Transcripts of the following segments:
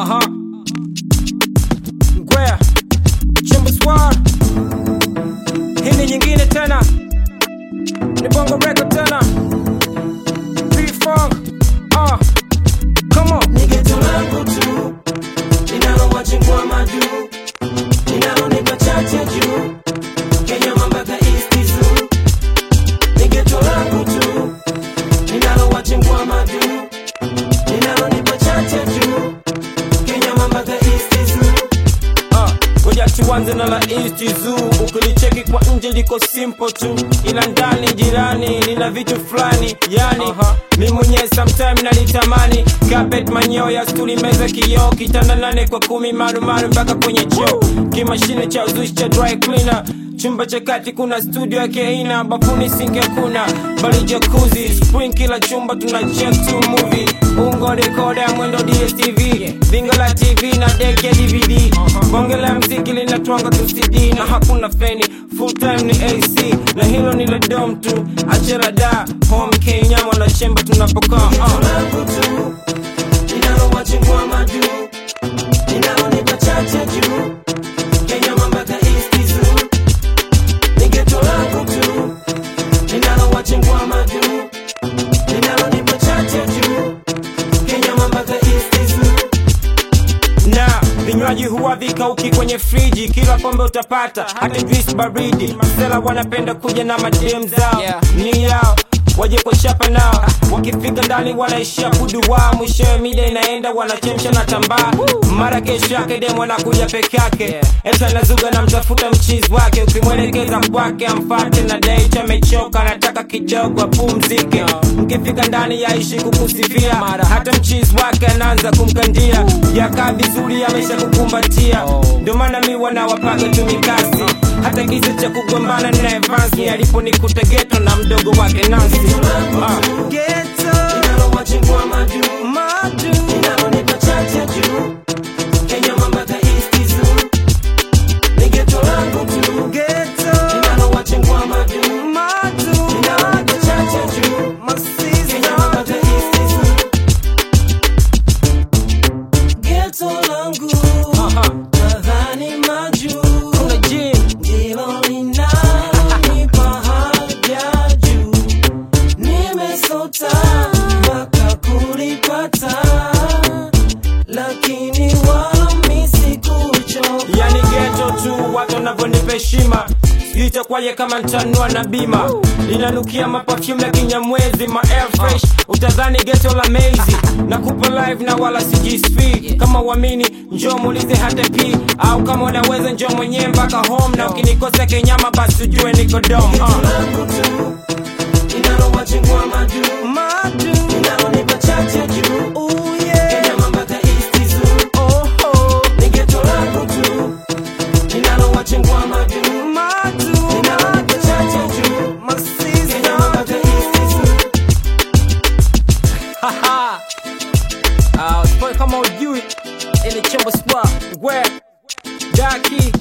Aha. Ngwea. Chimbo Squad. Hii ni nyingine tena. Ni Bongo Record tena. P-Funk. Ah. Come on. Ni geto langu tu linalowachingua madu linalonipa chache juu Kenya mambaka East Zoo. Ni geto langu tu linalowachingua madu linalonipa chache juu Kenya mambaka East Zoo. Ah, ngoja tuanze na la East Zoo. Ukilicheki kwa nje liko simple tu, ila ndani jirani lina vitu fulani yani mi mwenyewe sometime nalitamani carpet manyeo ya stuli meza kioo kitanda nane kwa kumi marumaru mpaka kwenye choo kimashine cha uzushi cha dry cleaner chumba cha kati kuna studio yake aina bafuni sinki hakuna bali jakuzi spring kila chumba tuna check to movie ungo rekoda ya mwendo dstv bingo la tv na dek ya dvd bonge la mziki linatwanga tu cd na hakuna feni full time ni ac na hilo ni la dom tu achera da home kenya mwana chemba tunapokaa Geto uh. langu tu linalowachingua madu linalonipa chache juu Kenya mambaka East Zoo. Ni geto langu tu linalowachingua madu linalonipa chache juu Kenya mambaka East Zoo. na vinywaji huwa vikauki kwenye friji kila pombe utapata hata juice baridi masela wanapenda kuja na madem zao Yeah. ni yao waje kwa chapa nao wakifika ndani wanaishia kuduwaa mwishowe mida inaenda wanachemsha na tambaa mara kesho yake dem wanakuja peke yake Yeah. eta nazuga na mtafuta mchizi wake ukimwelekeza kwake amfate na date amechoka anataka kidogo apumzike mkifika ndani yaishi kukusifia Mara. hata mchizi wake anaanza kumkandia yakaa vizuri amesha kukumbatia Oh. ndio maana mi wanawapaga tu mikasi hata kisa cha kugombana na evansi aliponikuta geto na mdogo wake nansi Geto linalowachingua madu linalonipa chache juu Kenya mambaka East Zoo. Ni geto langu tu linalowachingua madu linalonipa chache juu Kenya mambaka East Zoo. Geto langu nadhani majuu kuna jim ndilo linalonipa haja juu nimesota mpaka kulipata lakini wami sikuchoka yani geto tu watu wanavyonipa heshima sijui itakwaje kama ntanua na bima linanukia mapafyumu ya kinyamwezi ma air fresh utadhani geto la mezi na kupa live na wala sijisfi kama uamini njoo muulize hata p au kama unaweza njoo mwenyewe mpaka home na ukinikosa kenyama basi ujue niko dom Geto uh. langu tu linalowachingua madu linalonipa chache juu Kenya mambaka East Zoo. Ni geto langu tu linalowachingua madu linalonipa chache juu Kenya mambaka East Zoo. Uh, spoil kama ujui ili chombo spa ngwe daki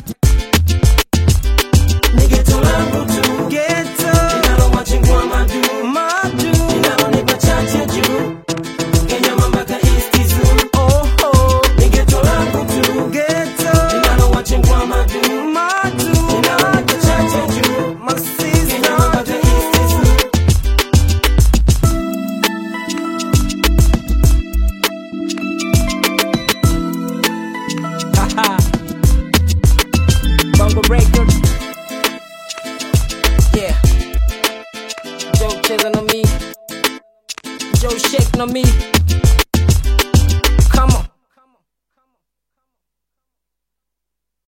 Ni geto langu tu linalowachingua madu linalonipa chache juu Kenya mambaka East Zoo. Ni geto langu tu linalowachingua madu linalonipa chache juu Kenya mambaka East Zoo. Bongo Record Yeah Joe cheza na mi Joe shake na mi